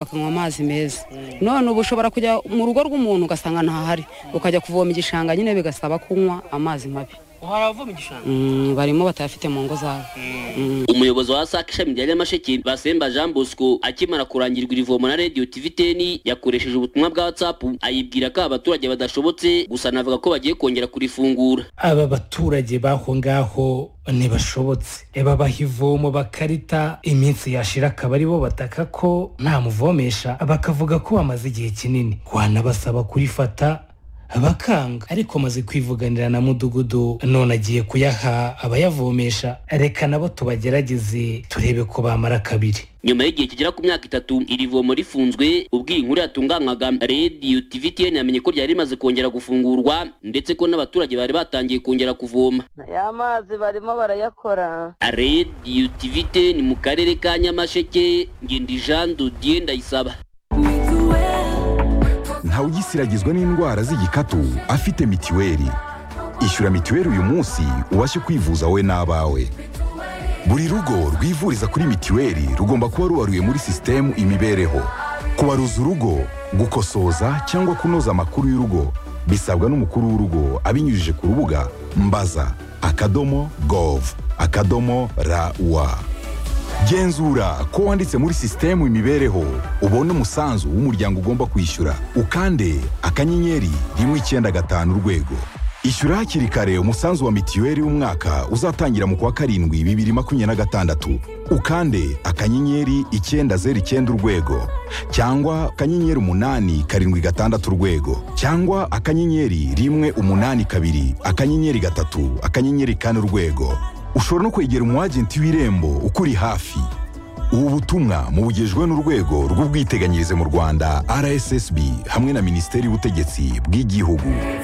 akanywa amazi meza none ubu ushobora kujya mu rugo rw'umuntu ugasanga ntahari ukajya kuvoma igishanga nyine bigasaba kunywa amazi mabi uhora avoma igishanga Mm, barimo batayafite mu ngo zabo umuyobozi wa sac ishami rya nyamasheke basemba jean bosco akimara kurangirwa iri vomo na radiyo tv teni yakoresheje ubutumwa bwa whatsapp ayibwira ko aba baturage badashobotse gusa anavuga ko bagiye kongera kurifungura aba baturage b'aho ngaho ntibashobotse babaha ivomo bakarita iminsi yashira akaba ari bo bataka ko nta muvomesha bakavuga ko bamaze igihe kinini wanabasaba kurifata bakanga ariko amaze kwivuganira na mudugudu none agiye kuyaha abayavomesha reka nabo tubagerageze turebe ko bamara kabiri nyuma y'igihe kigera ku myaka itatu iri vomo rifunzwe ubwo iyi nkuru yatunganwaga radiyo tv teni yamenye ko ryari rimaze kongera gufungurwa ndetse ko n'abaturage bari batangiye kongera kuvoma ya mazi barimo barayakora radiyo tv teni mu karere ka nyamasheke ngendi jean dodiye ndayisaba ntawugisiragizwa n'indwara z'igikatu afite mitiweli ishyura mitiweli uyu munsi ubashe kwivuza wowe n'abawe buri rugo rwivuriza kuri mitiweli rugomba kuba rubaruye muri sisitemu imibereho kubaruza urugo gukosoza cyangwa kunoza amakuru y'urugo bisabwa n'umukuru w'urugo abinyujije ku rubuga mbaza akadomo gov akadomo rawa genzura ko wanditse muri sisitemu imibereho ubona umusanzu w'umuryango ugomba kwishyura ukande akanyenyeri rimwe icyenda gatanu urwego ishyura hakiri kare umusanzu wa mitiweli w'umwaka uzatangira mu kwa karindwi bibiri makumyabiri na gatandatu ukande akanyenyeri icyenda zeru icyenda urwego cyangwa akanyenyeri umunani karindwi gatandatu urwego cyangwa akanyenyeri rimwe umunani kabiri akanyenyeri gatatu akanyenyeri kane urwego ushobora no kwegera umwagenti w'irembo ukuri hafi ubu butumwa mubugejwe n'urwego rw'ubwiteganyirize mu rwanda rssb hamwe na minisiteri y'ubutegetsi bw'igihugu